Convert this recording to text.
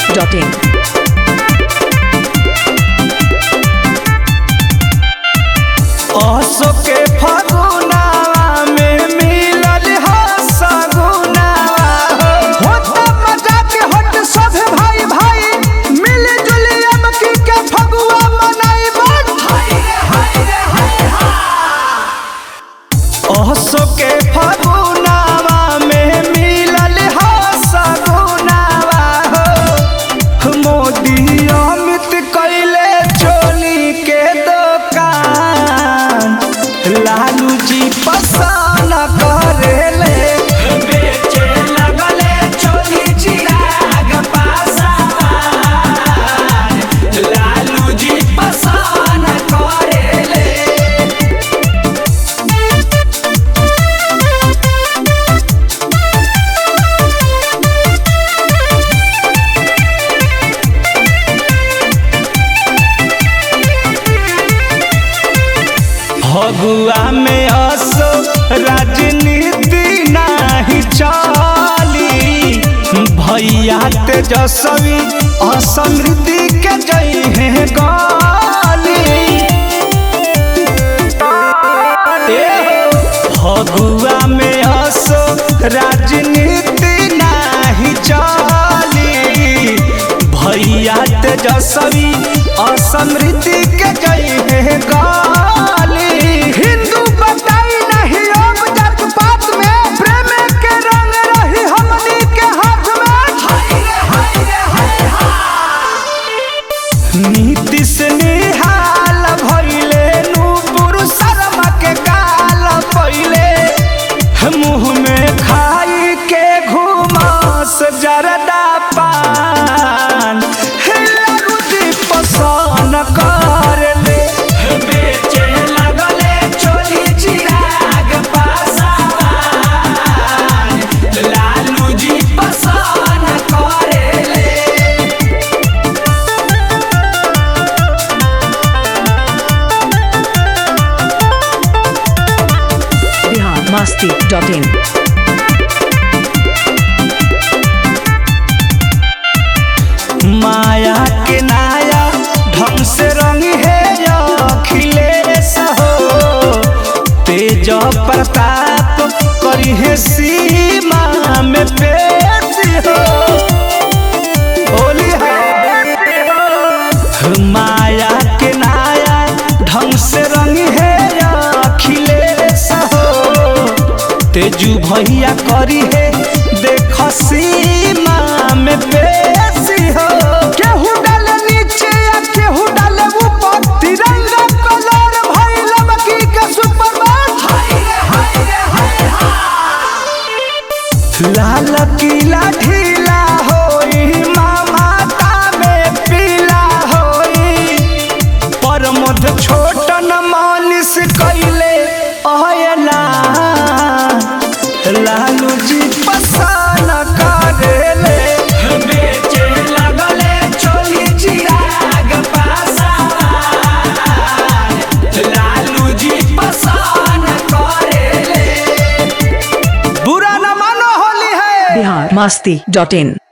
masti.in. असो के फगुनावा में मिलल ह सगुनावा हो होता मजाक हट सब भाई भाई मिल जुली अब की के फगुआ मनाई बन असो के फगुनावा में मिलल ह सगुनावा हो मोदी अमित कैले चोली के दुकान लालू जी पसंद करेले बेचे लगले चोली चिराग पासावान लालू जी पसंद करेले फगुआ में असो राजनीति नाही चली भैया तेजस्वी असमृद्धि के जई है गाली ए हो, फगुआ में असो राजनीति नाही चली भैया तेजस्वी असमृद्धि के जई है गाली हिंदू बताई नहीं अब जात पात में प्रेम के रंग रही हमनी के हाथ में नीतीश निहाल भइले नूपुर शर्मा के काल पहिले मुंह में खाई के घुमास जरदा पान हिला रुचि पसंद कर ले बेचे लगले चोली चिराग पासावान लालू जी पसंद करेले Bihar masti.in. माया के नाया ढंग से रंग है अखिलेश हो तेज प्रताप करी है सीमा में पेश हो होली है माया के नाया ढंग से रंग है अखिलेश हो तेजू भैया करी है देख सीमा में बेसी हो केहू डाले नीचे या केहू डाले ऊपर तिरंगा कलर भइल बकी के सुपर लाल किला ढीला होई माता में पीला होई परमध छोटन मालिश कैले अयला लालू जी पसंद करेले बेचे लगले चोली चिराग पासावान लालू जी पसंद करेले बुरा न मानो होली है Bihar masti.in.